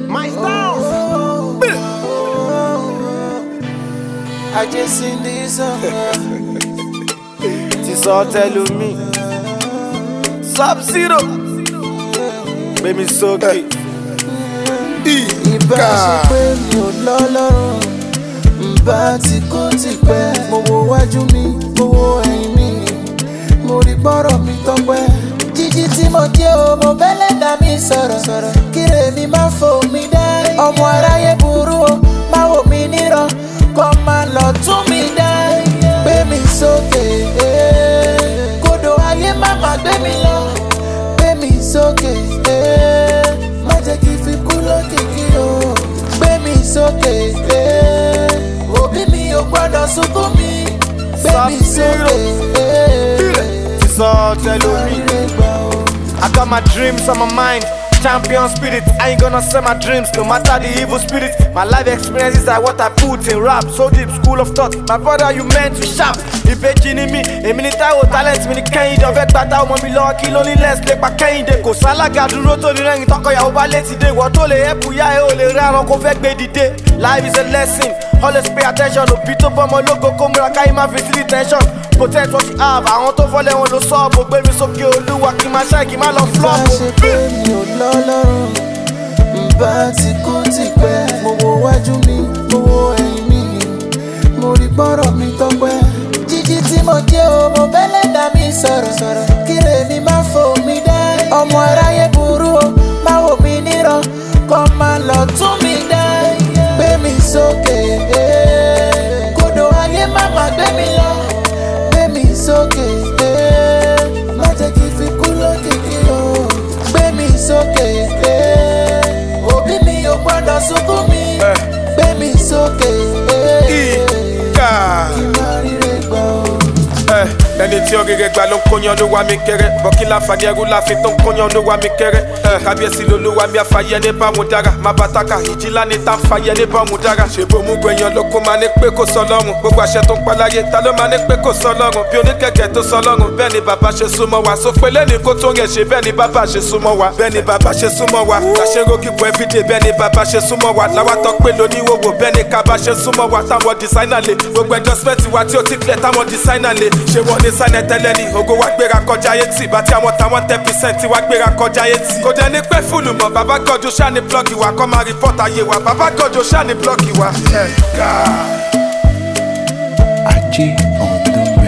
My styles. I just seen this song. Ti sọ tẹlumi. Sub zero. Gbé mi sókè. Ìbá ṣe pé mi ò lọ́lọ́rùn. Ǹbá ti kú ti pẹ́. Mo wo wájú mi, mo wo ẹ̀yìn mi. Mo rí gbọ́rọ̀ mi tọ́pẹ́. Jíjí tí mo jẹ́ o, mo bẹ́lẹ̀ dá mi sọ̀rọ̀. Kíre mi máa fò mí dá. Ọmọ aráyé burú o, máa wò mí níran. Kọ́ máa lọ tún mi dá. Gbé mi sókè. eh. Kodò ayé má má gbé mi lọ. Gbé mi sókè. eh. Má jẹ́ kí n fi kú lókìkí o. Gbé mi sókè. eh. Òbí mi ò gbọ́dọ̀ sunkún mi. Gbé mi sókè. eh. Ti sọ tẹlumi. Ire gbà o. I got my dreams on my mind. Champion spirit, I ain't gonna sell my dreams no matter the evil spirit. My life experiences are what I put in rap. So deep, school of thought. My brother, you meant to sharp. ìbejì ni mí èmi ní táwọn talent mi ní kẹ́hìndé ọ̀fẹ́ gbàtà ọmọ mi lọ́wọ́ kí ló ní less lè pa kẹ́hìndé kò sálága dúró tó ní rẹ́yìn tọkọyàwó bá létí dé ìwọ tó lè ẹ̀pù yá ẹ̀ ò lè rí àrùn kó fẹ́ gbé dìde life is a lesson always pay attention òbí tó bọ́mọ lógo kó múra káyé má fi sí detention protect what you have àwọn tó fọ́lẹ̀ wọn ló sọ́ọ̀bù gbé mi sókè olúwa kí n má ṣáì kí n má lọ Bá flop. ṣe pé mi ò lọ́lọ́rùn, ǹbá ti kú ti pẹ́. Mo wo wájú mi, mo wo ẹ̀yìn mi, mo rí gbọ́rọ̀ mi tọ́pẹ́. Jíjí tí mo jẹ́ o, mo bẹ́lẹ̀ dá mi sọ̀rọ̀. Kíre mi máa fò mí dá. Ọmọ aráyé burú o, máa wò mí níran. Kọ́ máa lọ tún mi dá. Gbé mi sókè. eh. Kodò ayé má má gbé mi lọ. Gbé mi sókè. eh. Má jẹ́ kí n fi kú lókìkí o. Gbé mi sókè. eh. Òbí mi ò gbọ́dọ̀ sunkún mi. Gbé mi sókè. eh. Ìkà. Kí n má ríre gbà o. Ẹ, ẹni tí ọ̀gẹ̀gẹ̀ gbà ló ń kóyan ló wá mi kẹrẹ bọ́kí láǹfààní ẹrú láàfin tó ń kóyan ló wá mi kẹrẹ Ẹ, kábíyèsí ló ló wá mi àfàyẹ ní bámu dára má bàtàkà ìjìlá ní tá ń fàyẹ ní bámu dára ṣèbó mú gbẹ̀yàn ló kó máa ní pé kò sọ lọ́rùn gbogbo àṣẹ tó ń paláyé ta ló máa ní pé kò sọ lọ́rùn bí oníkẹ̀kẹ́ tó sọ lọ́rùn bẹ́ẹ̀ ni bàbá ṣe súnmọ́ wa sọ pé lẹ́ni kó tó rẹ̀ ṣe bẹ́ẹ̀ ni bàbá ṣe súnmọ́ wa bẹ́ẹ̀ ni bàbá ṣe súnmọ́ wa láṣẹ rókì bọ̀ everyday bẹ́ẹ̀ ni bàbá ṣe súnmọ́ wa láwàtọ̀ pé lóníwòwò bẹ́ẹ̀ ni kaba ṣe súnmọ́ wa táwọn designer lè gbogbo endorsement wa tí ó ti clear táwọn designer lè ṣé wọ́n ní sign tẹ́lẹ̀ ni ògo wa gbéra kọjá eighty bá tí àwọn táwọn ten percent wa gbéra kọjá eighty. kò dẹ̀ ní pẹ́ fúlù mọ́ bàbá gọ́jú ṣáà ní blọ́ọ̀kì wa kọ́ máa report ayé wa bàbá gọ́jú ṣáà ní blọ́ọ̀kì wa. Ajé on the